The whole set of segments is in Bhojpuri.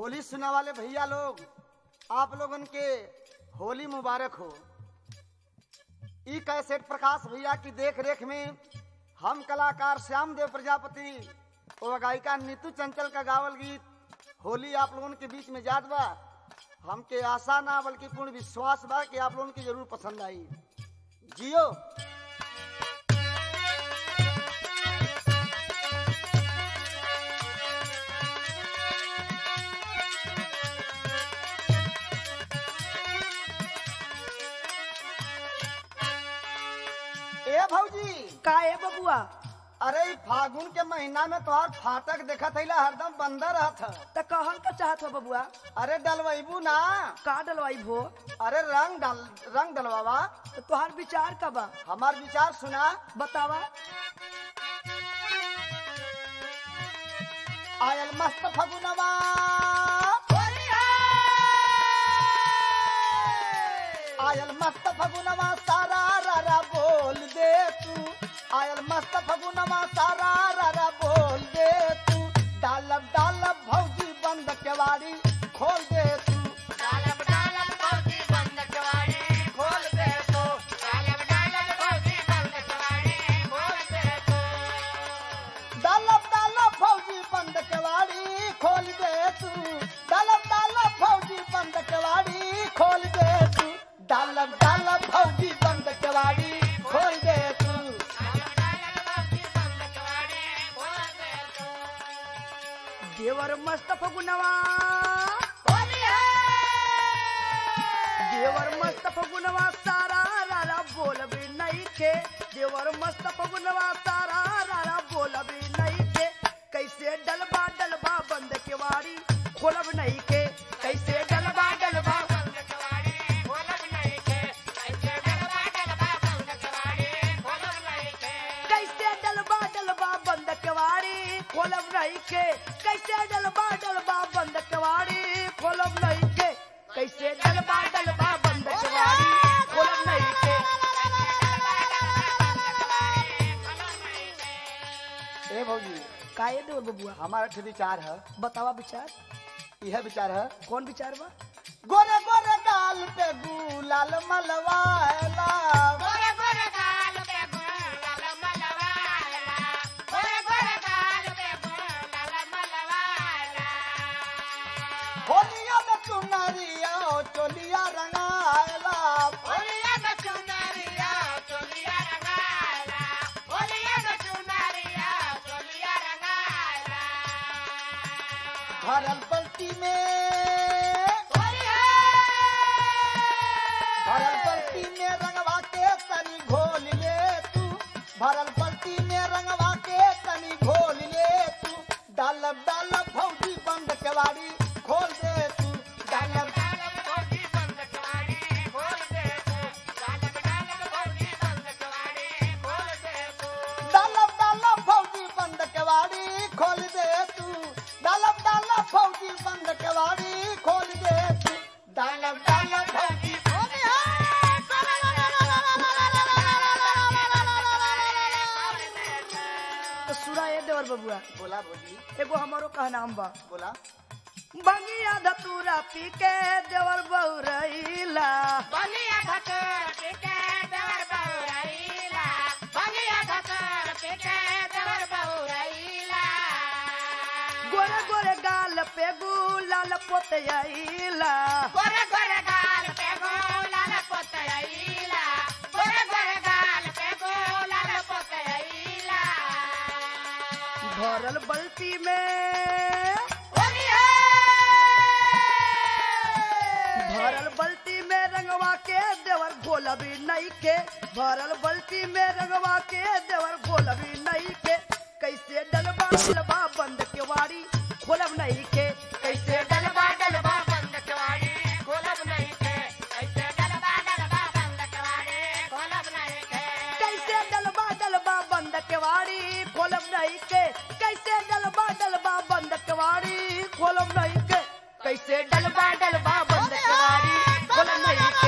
होली सुना वाले भैया लोग आप लोगन के होली मुबारक हो ई कैसेट प्रकाश भैया की देख रेख में हम कलाकार श्याम देव प्रजापति और गायिका नीतू चंचल का गावल गीत होली आप लोगन के बीच में जात बा हमके आशा ना बल्कि पूर्ण विश्वास बा कि आप लोगन के जरूर पसंद आई जियो ए भौजी का है बबुआ अरे ई फागुन के महीना में तोहार फाटक देखत हईला हरदम बंदा रहत ह। त कहल का चाहत हो बबुआ अरे डलवैबू ना का डलवाई भो अरे रंग डल रंग डलवावा तो तोहार विचार का बा हमार विचार सुना बतावा आयल मस्त फगुनवा आयल मस्त फगुनवा सारा रारा बोल दे तू आयल मस्त फगुनवा सारा रारा बोल दे तू डालब डालब भौजी बंद केवाड़ी खोल दे तू डालब डालब भौजी बंद केवाड़ी खोल दे तो डालब डालब भौजी बंद केवाड़ी खोल दे तो डालब डालब फौजी बंद केवाड़ी खोल दे तू डालब डालब फौजी बंद केवाड़ी खोल दे तू डालब डालब फौजी बंद केवाड़ी खोल दे तू डालब डालब भौजी बंद केवाड़ी खोल दे तो देवर मस्त फगुनवा होली है देवर मस्त फगुनवा सारा रारा बोल भी नहीं के देवर मस्त फगुनवा सारा रारा बोल भी नहीं के कैसे डलबा डलबा बंद के वारी खोलब नहीं के कैसे डलबा डलबा बंद केवाड़ी खोलब नहीं के ऐसे डलबा डलबा बंद केवाड़ी खोलब नहीं के कैसे डलबा डलबा बंद के वारी खोलब नहीं के कैसे डलबा डलबा बंद के वारी खोलब नहीं के कैसे डलबा डलबा बंद के वारी खोलब नहीं के ए भौजी काहे देवर बबुआ हमारा ठे विचार है बतावा विचार यह विचार है कौन विचार बा गोरे गोरे गाल पे गुलाल मलवाला गोरे गोरे गाल पे गुलाल मलवाला गोरे गोरे गाल पे गुलाल मलवाला होलिया में चुनरिया चोलिया रंगाला होलिया में चुनरिया चोलिया रंगाला होलिया में चुनरिया चोलिया रंगाला भरल पलटी में होली है भरल पलटी में रंगवा के तनी घोल ले तू भरल पलटी में रंगवा के तनी घोल ले तू डालब डालब भौजी बंद केवाड़ी खोल दे तू डालब डालब भौजी बंद केवाड़ी खोल दे तू डालब डालब भौजी बंद केवाड़ी खोल दे तू डालब डालब फौजी बंद केवाड़ी खोल दे तू डालब डालब फौजी बंद केवाड़ी खोल दे तू डालब डालब फौजी तो सुना ये देवर बबुआ बोला भौजी एगो हमारो कहनाम बा बोला बंगिया धतूरा पी के देवर बहुरैला बनिया धकर पिके देवर बहुराइला बनिया धकर पिके देवर बहुराइला गोरे गोरे गाल पे गुलाल पोतैला गोरे गोरे गाल पे गोलाल पोतैला गोरे गोरे गाल पे गोलाल पोतैला भरल बल्टी में होली है भरल बल्टी में रंगवा के देवर गोलबी नहीं के भरल बल्टी में रंगवा के देवर गोलबी नहीं के कैसे डलबा डलबा बंद के वारी खोलब नहीं के कैसे डलबा डलबा बंद केवाड़ी खोलब नहीं के ऐसे डलबा डलबा बंद केवाड़ी खोलब नहीं के कैसे डलबा डलबा बंद के वारी खोलब नहीं के कैसे डलबा डलबा बंद के वारी खोलब नहीं के कैसे डलबा डलबा बंद के वारी खोलब नहीं के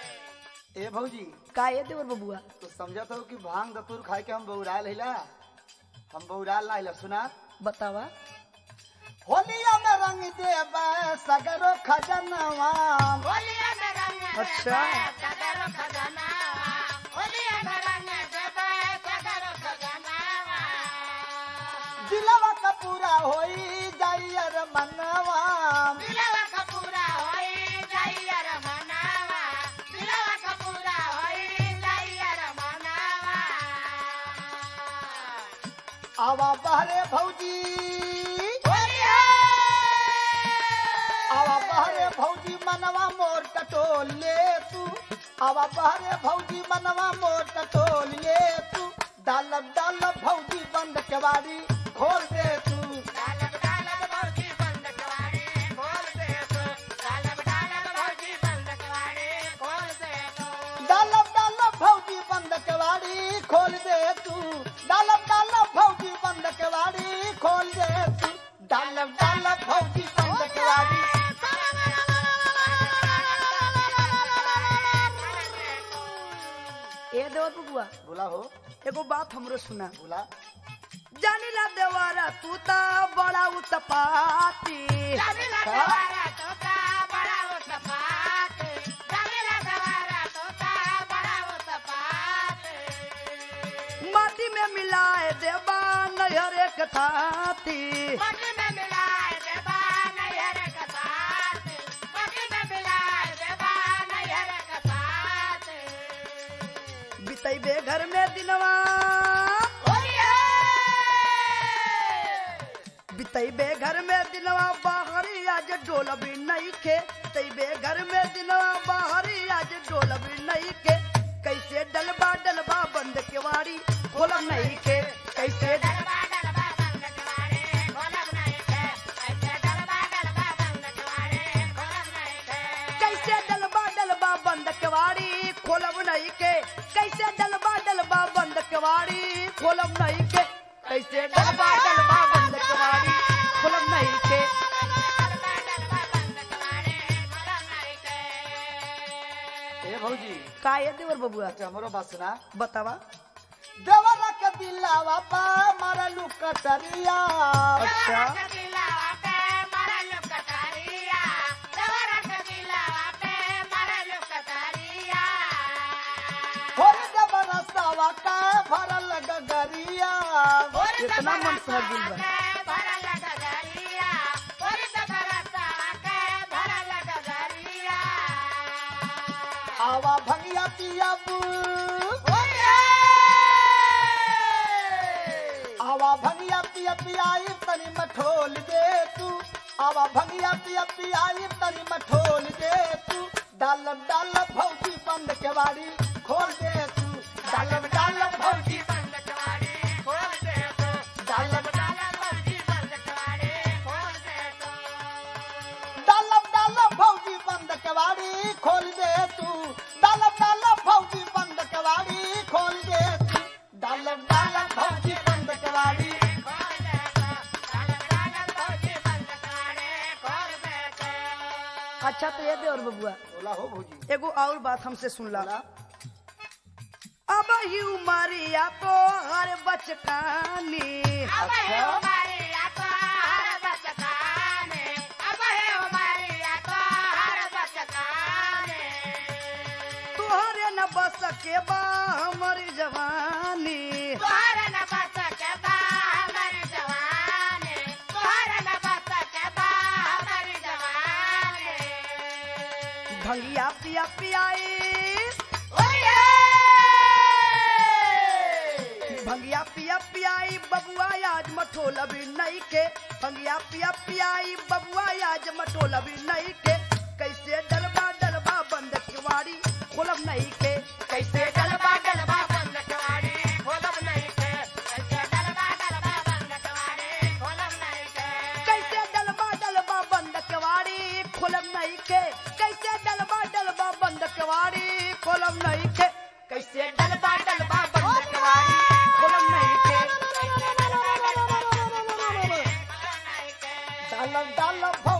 ए भौजी का ये देवर बबुआ तो समझत हो कि भांग दतूर खाए के हम बहुरायल हिला हम बौरा लाइल सुना बतावा होलिया में रंग देब सगरो खजनवा होलिया में रंग अच्छा। सगर खजनावा होलिया में रंग देबे सगर खजनावा दिलवा का पूरा होई जाइयर मनवा दिलवा का पूरा होई जाइया रमनावा दिलवा का पूरा होई जाइया रमनावा आवा बहरे भौजी होलिया आवा बहरे भौजी मनवा मोर टटोल ले तू आवा बहरे भौजी मनवा मोर टटोल ले तू डालब डालब भौजी बंद केवाड़ी खोल दे तू डालब डालब भौजी बंद कवाड़ी खोल दे तो डालब डालब भौजी बंद कवाड़ी खोल दे तो डालब डालब भौजी बंद केवाड़ी खोल दे तू डालब डालब भौजी बंद केवाड़ी खोल दे तू डालब डालब भौजी बंद केवाड़ी ए देवर बबुआ बोला हो एगो बात हमरो सुना बोला जानिला देवारा तू ता बड़ा उत्पाती जानिला दवारा तोता बड़ा उत्पात जानिला दवारा तोता बड़ा उत्पात माटी में मिलाए देबा नहर एक थाती मटी में मिलाए देबा नैहर का साथ मटी में मिलाए देबा नैहर का साथ बितैबे घर में दिनवा होलिया बितैबे घर में दिनवा बाहरी आज डोल भी नहीं के तैबे घर में दिनवा बाहरी आज डोल भी नहीं के कैसे डलबा डलबा बंद केवाड़ी खोलब नहीं के कैसे डलबा डलबा बंद कवाड़े खोलब नहीं के ऐसे डलबा डलबा बंद कवाड़े खोलब नहीं के कैसे डलबा डलबा बंद केवाड़ी खोलब नहीं के कैसे डलबा डलबा बंद केवाड़ी खोलब नहीं के कैसे डलबा डलबा बंद केवाड़ी खोलब नहीं के डलबा डलबा बंद कवाड़े खोलब नहीं के ए भौजी का ये देवर बबुआ अच्छा हमरो बात सुना बतावा देवरा के दिलावा पा मारलू कटरिया अच्छा होर जबरदस्तावा का भरल गगरिया इतना मन सहज दिल बा आवा भंगिया पिया बू आवा भंगिया पिया पियाई तनी मठोल दे तू आवा भंगिया पिया पियाई तनी मठोल दे तू डालब डालब भौजी बंद केवाड़ी खोल दे तू डालब डालब भौजी डालब डालब डालब भौजी बंद केवाड़ी खोल दे तू डालब डालब भौजी बंद केवाड़ी खोल दे तू डालब डालब भौजी बंद केवाड़ी अच्छा तो ये देवर बबुआ बोला हो भौजी एगो और बात हमसे सुन ला बोला अब ही उमरिया तो हर बचकानी तोहरे न बस के बा हमारी जवानी भंगिया पिया पियाई भंगिया पिया पियाई बबुआ आज मठोल भी नहीं के भंगिया पिया पियाई बबुआ आज मठोल भी नहीं के कैसे डलबा डलबा बंद किवाड़ी खोलब नहीं के कैसे डलबा डलबा बंद कवाड़ी खोलब नहीं के ऐसे डलबा डलबा बंद कवाड़ी खोलब नहीं के कैसे डलबा डलबा बंद किवाड़ी खोलब नहीं के कैसे डलबा डलबा बंद किवाड़ी खोलब नहीं के कैसे डलबा डलबा बंद किवाड़ी खोलब नहीं के डालब डालब भौ